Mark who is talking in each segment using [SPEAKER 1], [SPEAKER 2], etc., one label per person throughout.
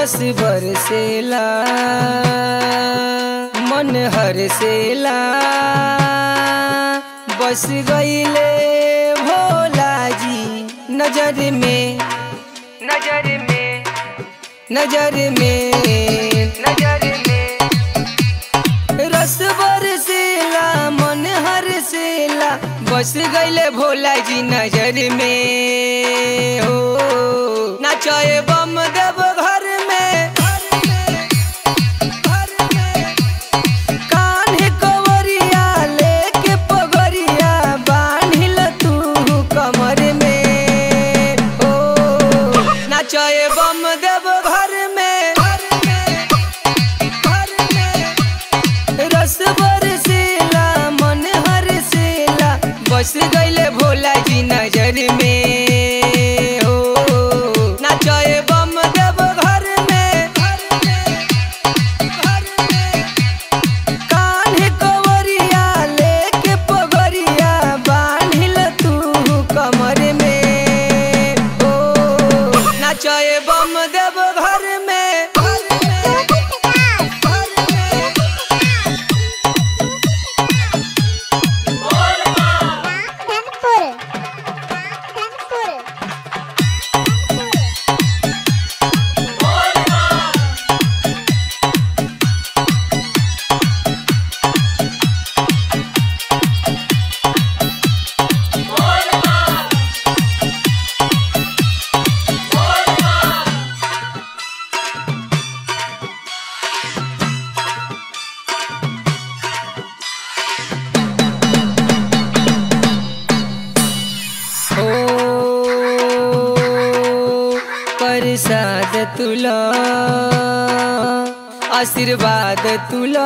[SPEAKER 1] रस बरसेला मन हरसेला बस गईले भोला जी नजर में नजर में नजर में नजर में रस बरसेला मन हरसेला बस गईले भोला जी नजर में हो नाचे बम देव घर में कान्हे कवरिया लेके पगरिया बान्हिल तू कमर में ओ नाचे बम देव घर में रस बरसेला मन हरसेला बस गईले भोला जी नजर में हो नाचे बम देव घर में कान्हे कवरिया लेके पगरिया बान्हिल तू कमर में ओ नाचे बम देव घर में
[SPEAKER 2] Transport. Transport.
[SPEAKER 1] ओ प्रसाद तुला आशीर्वाद तुला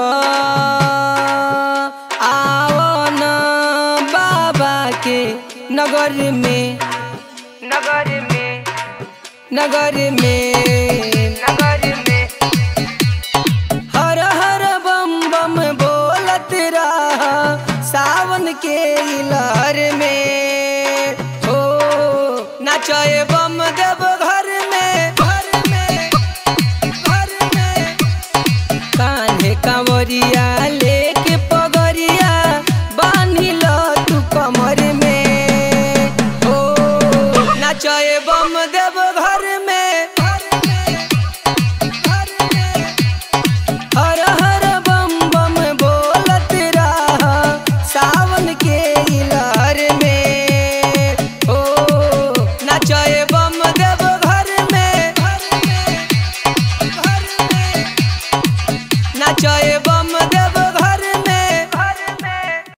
[SPEAKER 1] आओ न बाबा के नगर में नगर में नगर में नगर में हर हर बम बम बोलत रहा सावन के लहर में हो नाचे बम देव घर में घर में घर में कान्हे कांवरिया